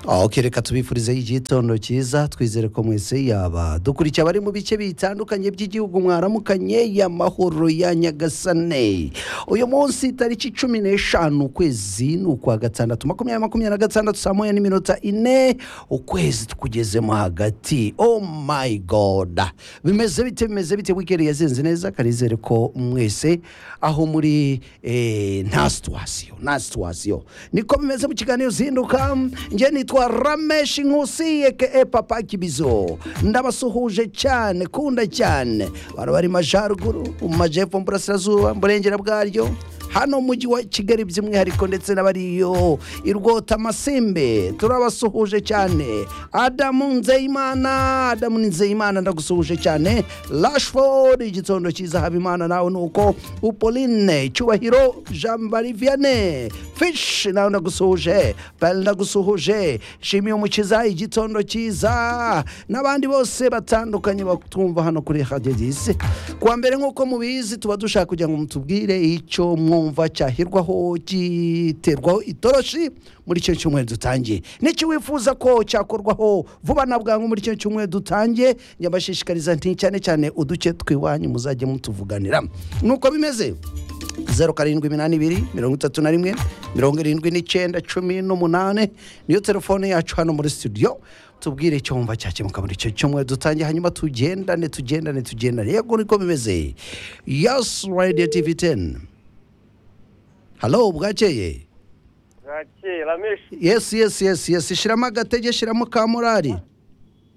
aho kereka tubifurizeho igitondo cyiza twizere ko mwese yaba dukurikiye abari mu bice bitandukanye by'igihugu mwaramukanye y'amahoro ya nyagasane uyu munsi tariki cumi n'eshanu ukwezi ni ukwa gatandatu makumyabiri makumyabiri na gatandatu saa moya n'iminota ine ukwezi tukugezemo hagati oh my god bimeze bite bimeze bite wikendi yazenze neza karizere ko mwese aho muri eh, nta situwasiyo nta situwasiyo niko bimeze mu kiganiro zinduka njye nitwa rameshi nkusi eke papa kibizo ndabasuhuje cyane kunda cyane bari bari mu majyaruguru mu majyepfo mu burasirazuba mu burengera bwaryo hano mu mujyi wa kigali by'umwihariko ndetse n'abariyo i rwota masimbe turabasuhuje cyane adamu nzeyimana adamu ni nzeyimana ndagusuhuje cyane rashford igitondo cyiza habimana nawe ni uko upoline cyubahiro jean marie vianney fish nawe ndagusuhuje bari ndagusuhuje shimiye umukiza igitondo cyiza n'abandi bose batandukanye batumva hano kuri hadedisi kuwa mbere nk'uko mubizi tuba dushaka kugira ngo mutubwire icyo mwumva cyahirwaho giterwaho itoroshi muri icyo cyumweru dutangiye n'icyo wifuza ko cyakorwaho vuba na bwangu muri icyo cyumweru dutangiye nyabashishikariza nti cyane cyane uduce tw'iwanyu muzajye mutuvuganira nuko bimeze zeru karindwi iminani ibiri mirongo itatu na rimwe mirongo irindwi n'icyenda cumi n'umunani niyo telefone yacu hano muri studio tubwire icyo wumva cyakemuka muri icyo cyumweru dutangiye hanyuma tugendane tugendane tugendane yego niko bimeze yasi radiyo tivi teni halo bwakeye bwakeye rameshi yesi yesi yesi yesi shyiramo agatege shyiramo ka morari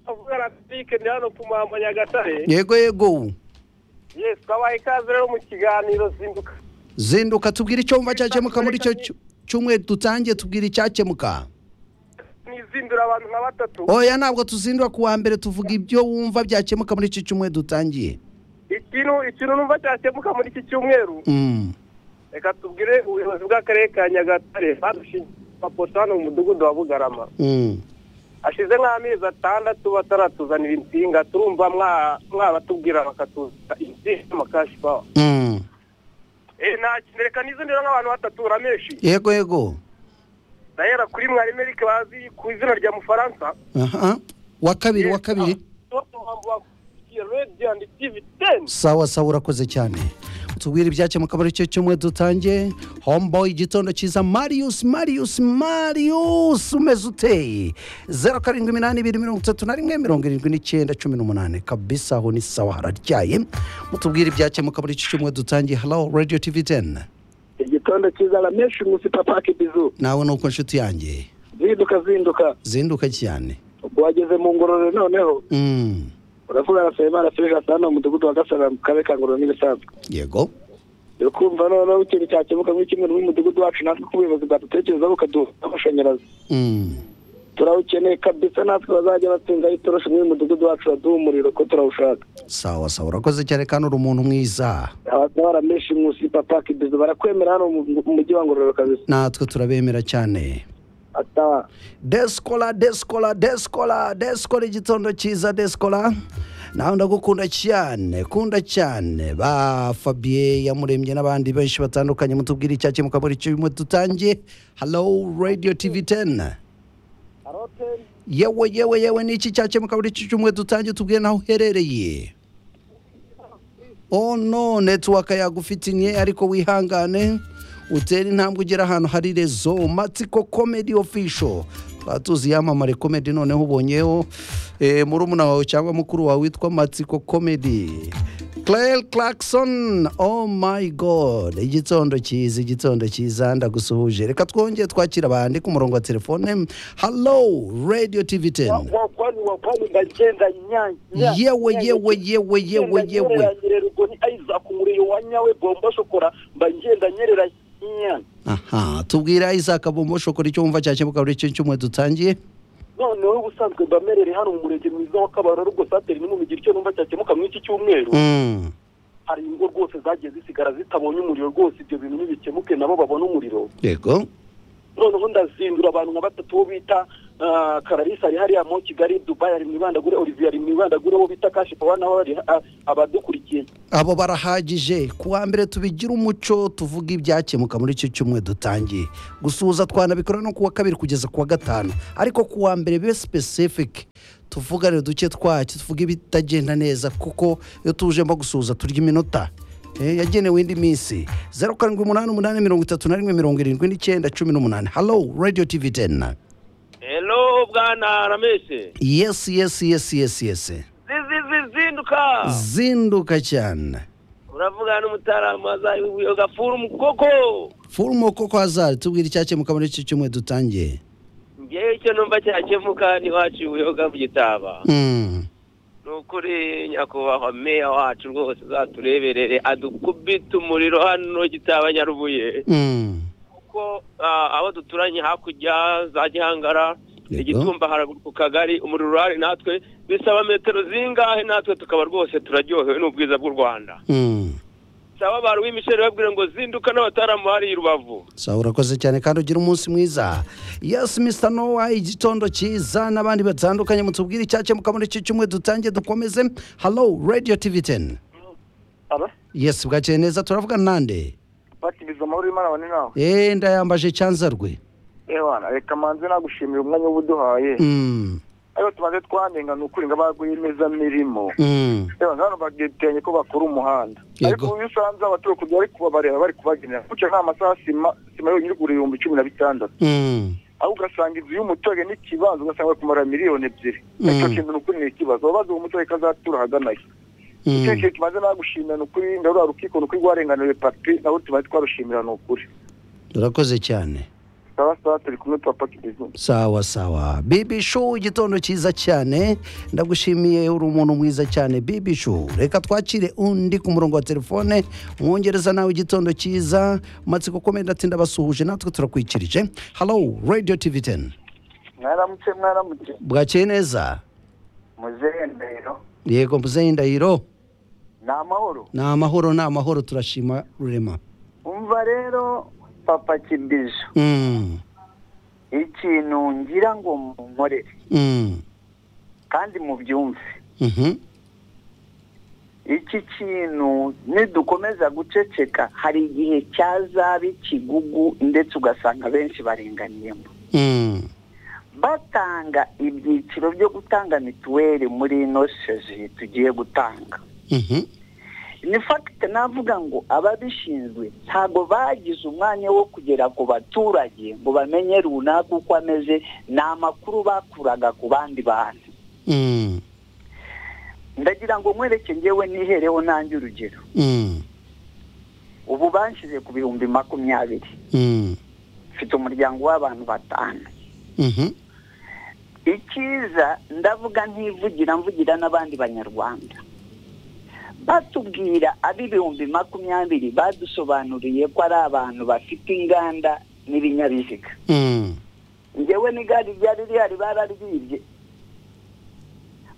avuga na pike ni hano ku mpamvu nyagatare yego yego yesi twabaha ikaze rero mu kiganiro zinduka zinduka tubwire icyo wumva cyakemuka muri icyo cyu- cyumweru dutangiye tubwire icyakemuka nizindura abantu nka batatu oya ntabwo tuzindura ku wa mbere tuvuga ibyo wumva byakemuka muri icyo cyumweru dutangiye ikintu ikintu numva cyakemuka muri iki cyumweru Mm. reka tubwire ubuyobozi bw'akarere ka nyagatare badushinze amapoto hano mu mudugudu wa bugarama Mm. hashize nk'amezi atandatu bataratuzanira insinga turumva mwa- mwabatubwira bakatuzanira insinga z'amakashi pawa Mm. reka nizindura nk'abantu batatu rameshi yego yego ndahera kuri mwarimu erike bazi ku izina rya mufaransa aha wa kabiri wa kabiri sawa sawa urakoze cyane tubwire ibyakemuka muri icyo cyumweru dutangiye homeboy igitondo cyiza marius marius marius umeze uteye zeru karindwi iminani ibiri mirongo itatu na rimwe mirongo irindwi n'icyenda cumi n'umunani kabisa aho ni sawa hararyaye mutubwire ibyakemuka muri icyo cyumweru dutangiye halo radio tv teni igitondo cyiza rameshi umunsi papa kibizu nawe ni uko nshuti yanjye zinduka zinduka zinduka cyane wageze mu ngororero noneho Mm. uravuga arasaba imana serivisi hano mu mudugudu wa gasara mu karere ka ngororero n'ibisanzwe yego uri kumva noneho ikintu cyakemuka muri kimwe n'umudugudu wacu natwe ku buyobozi bwadutekereza bukaduha amashanyarazi Mm. turawukeneye kabisa natwe bazajya batsindaho itoroshi muri uyu mudugudu wacu baduha umuriro ko turawushaka sawa sawa urakoze cyane kandi uri umuntu mwiza abatwara menshi munsi papa kibizu barakwemera hano mu mu mujyi wa ngororero kabisa natwe turabemera cyane ata deskola deskola deskola deskola igitondo cyiza deskola nawe ndagukunda cyane kunda cyane ba fabien yamuremye n'abandi benshi batandukanye mutubwire icyakemuka muri icyo bimwe dutangiye halo radio tv 10 yewe yewe yewe ni iki cyakemuka muri iki cyumweru dutangiye tubwire naho uherereye oh no netiwaka yagufitinye ariko wihangane utera intambwe ugera ahantu hari rezo matsiko komedi ofisho twatuzi yamamare komedi noneho ubonyeho eh, murumuna wawe cyangwa mukuru wawe witwa matsiko komedi Claire Clarkson oh my god igitondo cyiza igitondo cyiza ndagusuhuje reka twongeye twakira abandi ku murongo wa telefone hello radio tv 10 wakwani wakwani ndagenda nyanya yewe yewe yewe yewe yewe ubwo ni isaac umuriro wa nyawe bombo shokora mba ngenda nyerera nyanya aha tubwira isaac bombo shokora icyo wumva cyakemuka muri icyo cyumweru dutangiye noneho ubusanzwe mba merere hano mu murenge mwiza wa kabarore ubwo sateri n'umugira icyo numva cyakemuka muri iki cyumweru Mm. hari ingo rwose zagiye zisigara zitabonye umuriro rwose ibyo bintu ntibikemuke nabo babone umuriro yego noneho ndazindura abantu nka batatu bo bita ah, kararisa ari hariya mu kigali dubayi ari mu ibandagure olivier ari mu ibandagure uwo bita kashi pawa nawe ari ah, abadukurikiye abo barahagije ku wa mbere tubigira umuco tuvuga ibyakemuka muri icyo cyumweru dutangiye gusuhuza twanabikora no ku wa kabiri kugeza ku wa gatanu ariko ku wa mbere bibe specific tuvugane duke twacyo tuvuge ibitagenda neza kuko iyo tujemo gusuhuza turya iminota Eh, yagenewe indi minsi zeru karindwi umunani umunani mirongo itatu na rimwe mirongo irindwi n'icyenda cumi n'umunani halo radiyo tivi tena hello bwana ramese yesi yesi yesi yesi yesi zinduka zinduka cyane uravugana n'umutarama wazayibuye gafura umukoko furumo koko hazari tubwire icyakemuka muri iki cyumweru dutangiye ngewe icyo numva cyakemuka ntiwaciye ubuyoga mu gitaba Mm. ni ukuri nyakubahwa meya wacu rwose uzatureberere adukubite umuriro hano gitaba nyarubuye Mm. kuko ah, aho duturanye hakurya za gihangara Yego. igitumba haraguru ku kagari umuriro urahari natwe bisaba metero zingahe natwe tukaba rwose turaryohewe n'ubwiza bw'u rwanda Mm. saba abantu b'imishere babwira ngo zinduka n'abataramu hariya i rubavu sawa urakoze cyane kandi ugira umunsi mwiza yesi mr nowa igitondo cyiza n'abandi batandukanye mutubwire icyakemuka muri iki cyumweru dutangiye dukomeze halo radiyo tivi teni aba yesi bwakeye neza turavugana nande batimiza amahoro y'imana abane nawe eee ndayambaje cyanzarwe ewana reka manze nagushimira umwanya uba uduhaye Mm. ariko tumaze twanenga ni ukuri ngo abarwiyemezamirimo Mm. reba hano bagitanye ko bakora umuhanda Yego. ariko iyo usanze abatuye kujya bari kubabareba bari kubagenera gutyo nta masaha sima sima yonyine igura ibihumbi cumi na bitandatu Mm. aho ugasanga inzu y'umuturage n'ikibanza ugasanga bari kumara miliyoni ebyiri Mm. icyo kintu ni ukuri ni ikibazo ababaza uwo muturage ko azatura ahagana he icyo Mm. kintu tumaze nagushimira ni ukuri ndarura rukiko ni ukuri rwarenganiwe papi nabo tumaze twarushimira ni ukuri urakoze cyane sawa sawa turi kumwe papa kidizini sawa sawa bibi shu igitondo cyiza cyane ndagushimiye uri umuntu mwiza cyane bibi shu reka twakire undi ku murongo wa telefone mwongereza nawe igitondo cyiza amatsiko komenda ati ndabasuhuje natwe turakwikirije halo radio tv 10 mwaramutse mwaramutse bwakeye neza muzehe ndahiro yego mbuze indahiro ni amahoro ni amahoro ni amahoro turashima rurema umva rero papa kibijo Mm, ikintu ngira ngo munkorere mm, kandi mubyumve mhm, iki kintu nidukomeza guceceka hari igihe cyazaba ikigugu ndetse ugasanga benshi barenganiyemo mm, batanga ibyiciro byo gutanga mituweli muri ino seji tugiye gutanga mhm, ni fagite navuga ngo ababishinzwe ntabwo bagize umwanya wo kugera ku baturage ngo bamenye runaka uko ameze ni amakuru bakuraga ku bandi bantu mm, ndagira ngo nkwereke ngewe nihereho nanjye urugero mm, ubu banshyize ku bihumbi makumyabiri mm, mfite umuryango w'abantu batanu mhm, icyiza ndavuga ntivugira mvugira n'abandi banyarwanda batubwira ab'ibihumbi makumyabiri badusobanuriye ko ari abantu bafite inganda n'ibinyabiziga mm, ngewe n'igare ryari rihari bararyibye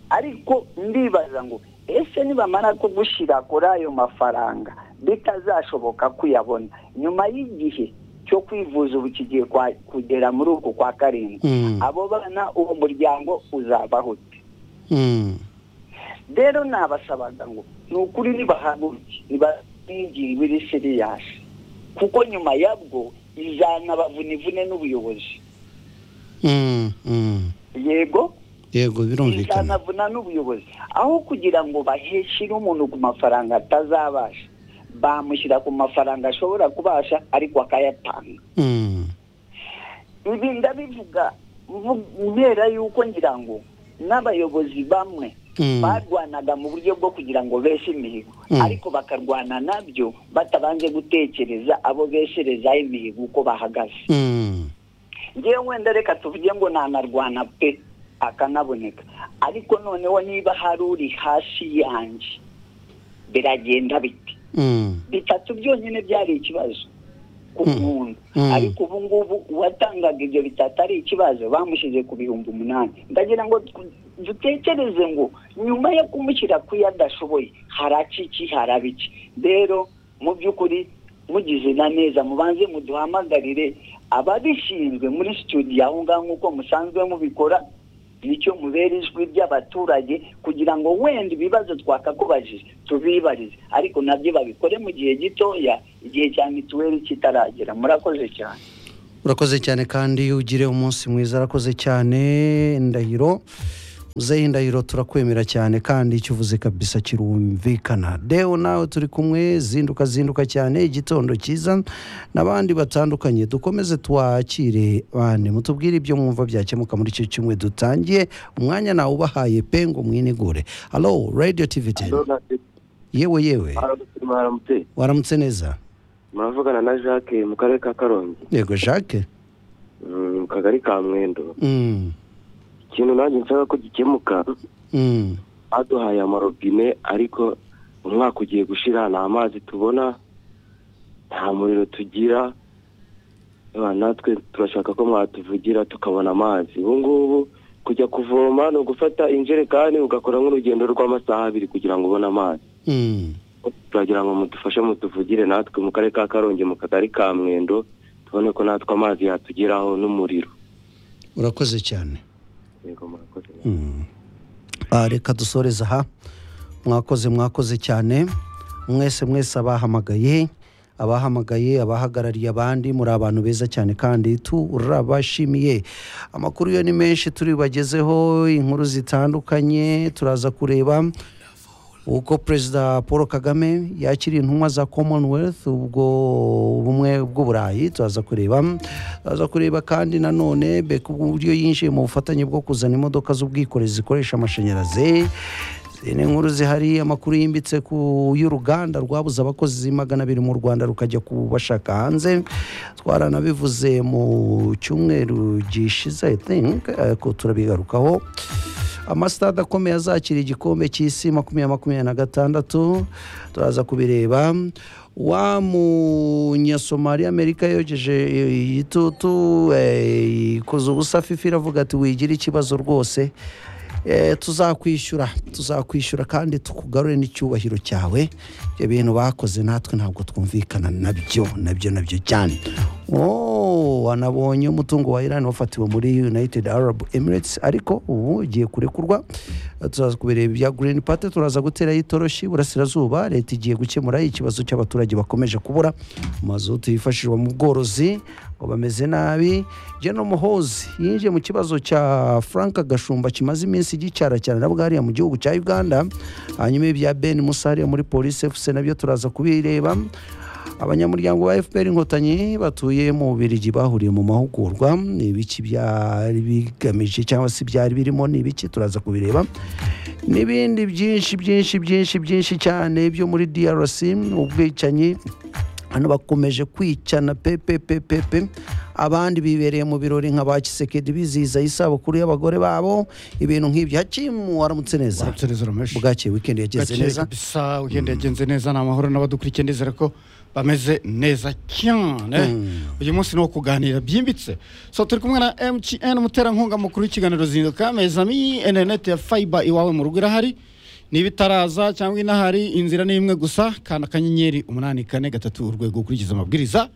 ariko ndibaza ngo ese nibamara ko gushyira kuri ayo mafaranga bitazashoboka kuyabona nyuma y'igihe cyo kwivuza ubu kigiye kwa- kugera muri uku kwa karindwi mm, abo bana uwo muryango uzabaho ute mm. rero nabasabaga ngo ni ukuri nibahaguruke nibabwigirwe iri seriyasi kuko nyuma yabwo izanabavunivune n'ubuyobozi Mm, mm. yego yego birumvikana izanavuna n'ubuyobozi aho kugira ngo baheshyire umuntu ku mafaranga atazabasha bamushyira ku mafaranga ashobora kubasha ariko akayatanga Mm, ibi ndabivuga mvu- mbera yuko ngira ngo n'abayobozi bamwe Mm. barwanaga mu buryo bwo kugira ngo beshe imihigo Mm. ariko bakarwana nabyo batabanje gutekereza abo besherezaho imihigo uko bahagaze mm, ngewe wenda reka tuvuge ngo nanarwana pe akanaboneka ariko noneho niba hari uri hasi yanjye biragenda bite mm, bitatu byonyine byari ikibazo ku Mm. muntu Mm. ariko ubu ngubu uwatangaga ibyo bitatu ari ikibazo bamushyize ku bihumbi umunani ndagira ngo tu- dutekereze ngo nyuma yo kumushyira ku yo adashoboye haraki iki haraba iki rero mu by'ukuri mugize na neza mubanze muduhamagarire ababishinzwe muri studio aho ngaho nk'uko musanzwe mubikora nicyo mubera ijwi ry'abaturage kugira ngo wenda ibibazo twakakubajije tubibarize ariko nabyo babikore mu gihe gitoya igihe cya mituweli kitaragera murakoze cyane urakoze cyane kandi ugire umunsi mwiza arakoze cyane ndahiro muzehe ndahiro turakwemera cyane kandi icyo uvuze kabisa kirumvikana deho nawe turi kumwe zinduka zinduka cyane igitondo cyiza n'abandi batandukanye dukomeze twakire bane mutubwire ibyo mwumva byakemuka muri icyo cyumwe dutangiye umwanya nawe ubahaye pe ngo mwinigure halo radiyo tivi teni yewe yewe waramutse neza muravugana na jacques mu karere ka karongi yego jacques mm, mu kagari ka mwendo Mm, ikintu nanjye nshaka ko gikemuka mm. baduhaye amarobine ariko umwaka ugiye gushira nta mazi tubona nta muriro tugira Eba, natwe turashaka ko mwatuvugira tukabona amazi ubu ngubu kujya kuvoma ni ugufata injerekani ugakora nk'urugendo rw'amasaha abiri kugira ngo ubone amazi Mm. turagira ngo mudufashe mutuvugire natwe mu karere ka karongi mu kagari ka mwendo tubone ko natwe amazi yatugeraho n'umuriro urakoze cyane yego murakoze Ah, reka dusoreze aha mwakoze mwakoze cyane mwese mwese abahamagaye abahamagaye abahagarariye abandi muri abantu beza cyane kandi turabashimiye amakuru yo ni menshi turibagezeho inkuru zitandukanye turaza kureba uko perezida paul kagame yakiriye intumwa za commonwealth ubwo bumwe bw'uburayi turaza kureba turaza kureba kandi nanone beka uburyo yinjiye mu bufatanye bwo kuzana imodoka z'ubwikorezi zikoresha amashanyarazi Izi ni inkuru zihari amakuru yimbitse ku y'uruganda rwabuze abakozi magana abiri mu rwanda rukajya kubashaka hanze twaranabivuze mu cyumweru gishize I think, ariko turabigarukaho amasitade akomeye azakira igikombe cy'isi makumyabiri makumyabiri na gatandatu turaza kubireba wa munyasomali amerika yogeje igitutu eh, ikoze ubusa fifa iravuga ati wigira ikibazo rwose Eh, tuzakwishyura tuzakwishyura kandi tukugarure n'icyubahiro cyawe ibyo bintu bakoze natwe ntabwo twumvikana nabyo nabyo nabyo cyane Oh, wanabonye umutungo wa Iran wafatiwe muri United Arab Emirates ariko ubu ugiye kurekurwa turaza kubireba ibya Green Party turaza guterayo itoroshi burasirazuba leta igiye gukemura ikibazo cy'abaturage bakomeje kubura mazutu yifashishwa mu bworozi ngo bameze nabi Gen Muhozi yinjiye mu kibazo cya Frank Gashumba kimaze iminsi gicara cyane nabwo hariya mu gihugu cya Uganda hanyuma ibya Ben Musa hariya muri Police FC nabyo turaza kubireba abanyamuryango ba fpr inkotanyi batuye mu bubirigi bahuriye mu mahugurwa ni ibiki byari bigamije cyangwa se byari birimo ni ibiki turaza kubireba n'ibindi byinshi byinshi byinshi byinshi cyane byo muri drc ubwicanyi hano bakomeje kwicana pepepepepe abandi bibereye mu birori nka ba kisekedi bizihiza isabukuru y'abagore babo ibintu nk'ibyo hakimu waramutse neza Waramutse neza, Ramesh. bwakeye wikendi yageze Gakeye neza kabisa ugenda yagenze neza ni amahoro n'abadukurikiye ndizera ko bameze neza cyane uyu munsi ni uwo kuganira byimbitse so turi kumwe na mtn umuterankunga mukuru w'ikiganiro zinduka mezami interineti ya fayiba iwawe mu rugo irahari niba itaraza cyangwa inahari inzira ni imwe gusa kanda akanyenyeri umunani kane gatatu urwego ukurikiza amabwiriza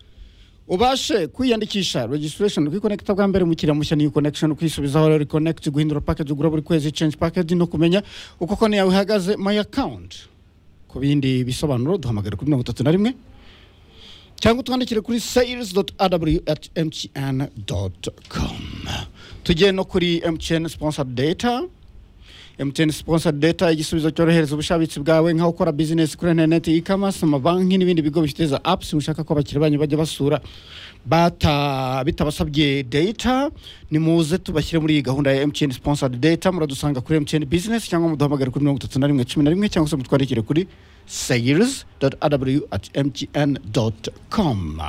ubashe kwiyandikisha registration kwikonekita bwa mbere umukiriya mushya ni connection kwisubizaho rero connect guhindura package ugura buri kwezi change package no kumenya uko konti yawe ihagaze my account ku bindi bisobanuro duhamagare kuri mirongo itatu na rimwe cyangwa utwandikire kuri sales at mtn com tugiye no kuri mtn sponsor data MTN sponsor data igisubizo cyorohereza ubushabitsi bwawe nkaho ukora business kuri internet e-commerce amabanki n'ibindi bigo bifiteza apps mushaka ko abakiriya banyu bajya basura bata bitabasabye data nimuze tubashyire muri iyi gahunda ya MTN sponsor data muradusanga kuri MTN business cyangwa muduhamagare kuri mirongo itatu na rimwe cumi na rimwe cyangwa se mutwandikire kuri sales.aw@mtn.com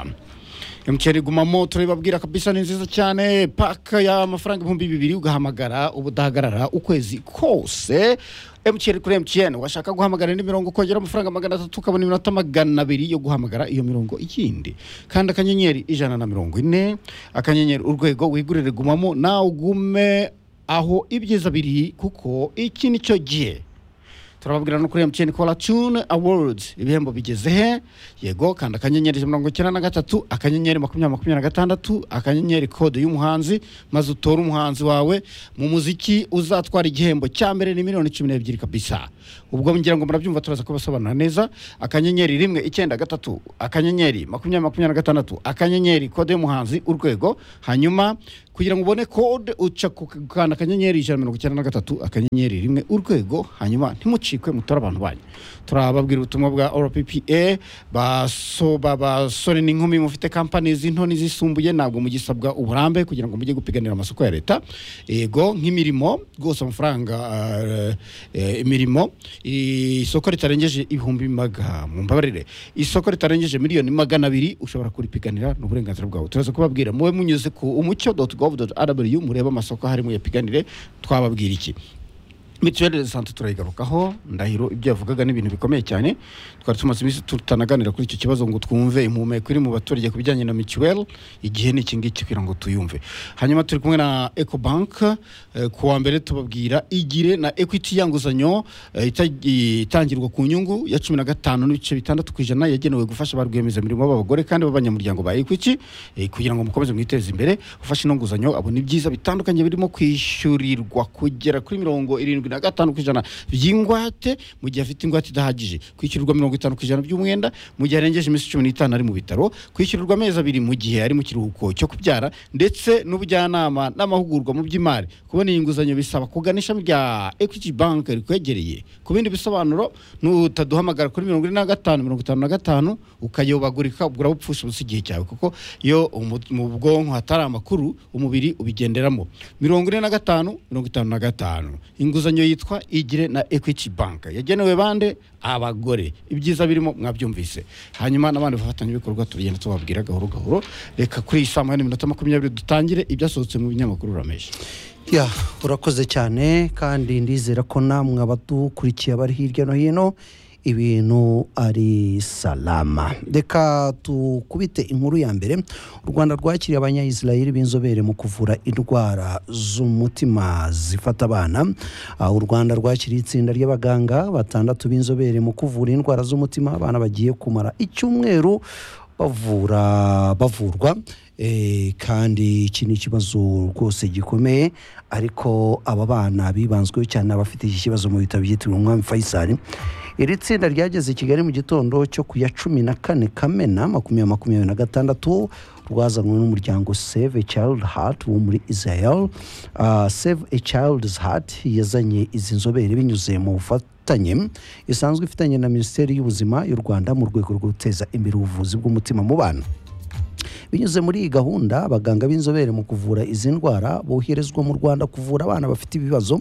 mtn gumamo turabibabwira kabisa ni nziza cyane paka y'amafaranga ibihumbi bibiri ugahamagara uba udahagarara ukwezi kose mtn kuri mtn washaka guhamagara indi mirongo ukongera amafaranga magana atatu ukabona iminota magana abiri yo guhamagara iyo mirongo ikindi kandi akanyenyeri ijana na mirongo ine akanyenyeri urwego wigurire gumamo nawe ugume aho ibyiza biri kuko iki ni cyo gihe turababwira no kuri emutiyeni kora tune awards ibihembo bigeze he yego kanda akanyenyeri ijana na mirongo icyenda na gatatu akanyenyeri makumyabiri makumyabiri na gatandatu akanyenyeri kode y'umuhanzi maze utore umuhanzi wawe mu muziki uzatwara igihembo cya mbere ni miliyoni cumi n'ebyiri kabisa ubwo ngira ngo murabyumva turaza kubasobanura neza akanyenyeri rimwe icyenda gatatu akanyenyeri makumyabiri makumyabiri na gatandatu akanyenyeri kode y'umuhanzi urwego hanyuma kugira ngo ubone kode uca ku kanda akanyenyeri ijana na mirongo icyenda na gatatu akanyenyeri rimwe urwego hanyuma ntimucikwe mutore abantu banyu turababwira ubutumwa bwa rppa baso- ba- basore n'inkumi mufite kampani z'into n'izisumbuye ntabwo mugisabwa uburambe kugira ngo mujye gupiganira amasoko ya leta yego nk'imirimo rwose amafaranga eh, eh, imirimo isoko ritarengeje ibihumbi maga mumbabarire isoko ritarengeje miliyoni magana abiri ushobora kuripiganira ni uburenganzira bwawe turaza kubabwira muwe munyuze ku umucyo gov rw murebe amasoko harimo yapiganire twababwira iki mituweli de sante turayigarukaho ndahiro ibyo yavugaga ni ibintu bikomeye cyane twari tumaze iminsi tutanaganira kuri icyo kibazo ngo twumve impumeko iri mu baturage ku bijyanye na mituweli igihe ni iki ngiki kugira ngo tuyumve hanyuma turi kumwe na ecobank eh, ku wa mbere tubabwira igire na equity ya nguzanyo eh, ita- itangirwa ku nyungu ya cumi na gatanu n'ibice bitandatu ku ijana yagenewe gufasha ba rwiyemezamirimo b'abagore kandi b'abanyamuryango ba equity eh, kugira ngo mukomeze mwiteze imbere ufashe ino nguzanyo abona ibyiza bitandukanye birimo kwishyurirwa kugera kuri mirongo irindwi na gatanu ku ijana by'ingwate mu gihe afite ingwate idahagije kwishyurirwa mirongo itanu ku ijana by'umwenda mu gihe arengeje iminsi cumi n'itanu ari mu bitaro kwishyurirwa amezi abiri mu gihe ari mu kiruhuko cyo kubyara ndetse n'ubujyanama n'amahugurwa mu by'imari kubona iyi nguzanyo bisaba kugana ishami rya equity bank rikwegereye ku bindi bisobanuro nutaduhamagara kuri mirongo ine na gatanu mirongo itanu na gatanu ukayobagurika ubwo urabupfusha ubusa igihe cyawe kuko iyo umu- mu bwonko hatari amakuru umubiri ubigenderamo mirongo ine na gatanu mirongo itanu na gatanu inguzanyo yitwa igire na equity bank yagenewe bande abagore ibyiza birimo mwabyumvise hanyuma n'abandi bafatanyabikorwa tugenda tubabwira gahoro gahoro reka kuri iyi saa moya n'iminota makumyabiri dutangire ibyasohotse mu binyamakuru urameje Ya, urakoze cyane kandi ndizera ko namwe abadukurikiye abari hirya no hino ibintu ari salama reka tukubite inkuru ya mbere u rwanda rwakiriye abanyayisiraheli b'inzobere mu kuvura indwara z'umutima zifata abana Ah, u rwanda rwakiriye itsinda ry'abaganga batandatu b'inzobere mu kuvura indwara z'umutima abana bagiye kumara icyumweru bavura bavurwa Eh, kandi iki ni ikibazo rwose gikomeye ariko aba bana bibanzweho cyane abafite iki kibazo mu bitaro byitiriwe umwami faisal iri tsinda ryageze i kigali mu gitondo cyo ku ya cumi na kane kamena makumyabiri makumyabiri na gatandatu rwazanwe n'umuryango save a child heart wo muri israel Ah, save a child's heart yazanye izi nzobere binyuze mu bufatanye ifitanye isanzwe ifitanye na minisiteri y'ubuzima y'u rwanda mu rwego rwo guteza imbere ubuvuzi bw'umutima mu bana binyuze muri iyi gahunda abaganga b'inzobere mu kuvura izi ndwara boherezwa mu rwanda kuvura abana bafite ibibazo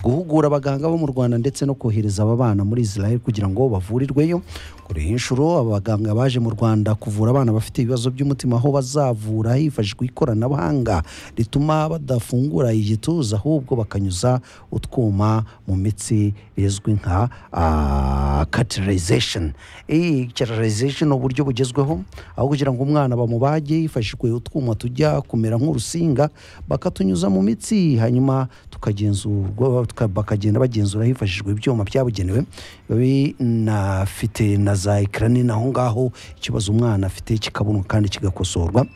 guhugura abaganga bo mu rwanda ndetse no kohereza aba bana muri israel kugira ngo bavurirweyo kuri iyi nshuro abaganga baje mu rwanda kuvura abana bafite ibibazo by'umutima aho bazavura hifashishwa ikoranabuhanga rituma badafungura igituza ahubwo bakanyuza utwuma mu mitsi rizwi nka ah, cauterization iyi cauterization ni uburyo bugezweho aho kugira ngo umwana bamubage hifashishijwe utwuma tujya kumera nk'urusinga bakatunyuza mu mitsi hanyuma tukagenzurwa tuka- bakagenda bagenzura hifashishijwe ibyuma byabugenewe binafite na za ekara nini aho ngaho ikibazo umwana afite kikabonwa kandi kigakosorwa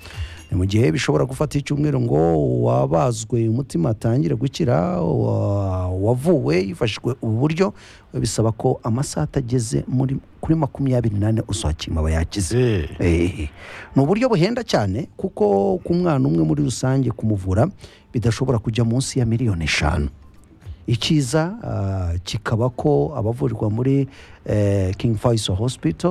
ni mu gihe bishobora gufata icyumweru ngo wabazwe umutima atangire gukira wa- wavuwe hifashishijwe ubu buryo bisaba ko amasaha atageze muri kuri makumyabiri n'ane uzakima aba yakize Eh, ni uburyo buhenda cyane kuko ku mwana umwe muri rusange kumuvura bidashobora kujya munsi ya miliyoni eshanu icyiza ah, kikaba ko abavurirwa muri eh, king faisal hospital